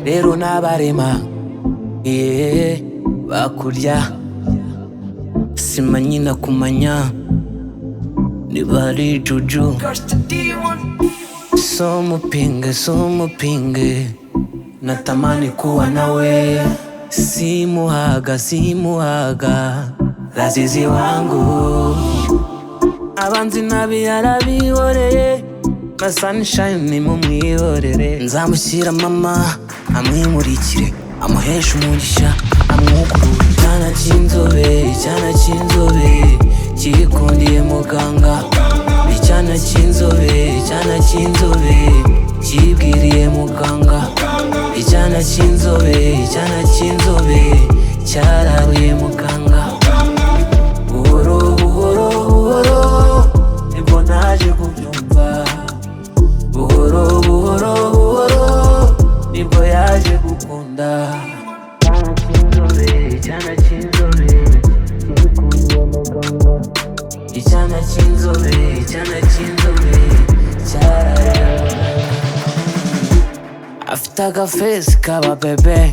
rero n'abarema yeah, bakurya sima nyina kumanya nibari juju so mupinge so mupinge natamani kuwa nawe simuhaga simuhaga lazizi wangu abanzi nabi yarabihoreye na sunshine mumwihorere nzamushyira mama amwimurikire amuheshe umugisha amwukurure icyana cy'inzobe icyana cy'inzobe cyikundiye muganga icyana cy'inzobe icyana cy'inzobe cyibwiriye muganga icyana cy'inzobe icyana cy'inzobe cyararuye muganga buhoro buhoro buhoro nibwo naje kubyumva buhoro buhoro buhoro nibwo yaje gukunda icyana cy'inzobe cyikuye muganga icyana cy'inzobe icyana cy'inzobe cyaraye afite agafesi kaba bebe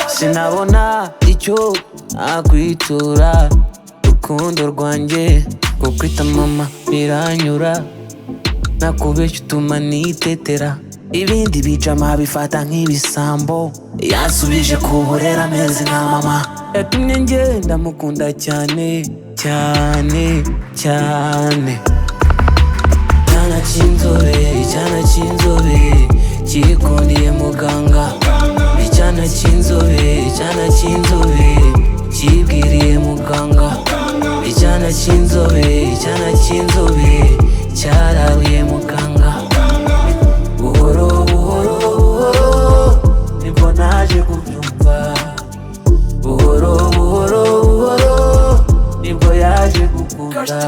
sinabona icyo nakwitura rukundo rwanjye kukwita mama biranyura nakubeshya utuma nitetera ibindi bijama bifata nk'ibisambo yansubije kuborera amezi nka mama yatumye ngenda mukunda cyane cyane cyane icyana cy'inzobe icyana cy'inzobe cyikundiye muganga icyana cy'inzobe icyana cy'inzobe cyibwiriye muganga icyana cy'inzobe icyana cy'inzobe cyararuye muganga buhoro buhoro buhoro nibwo naje kubyumva buhoro buhoro buhoro nibwo yaje gukunda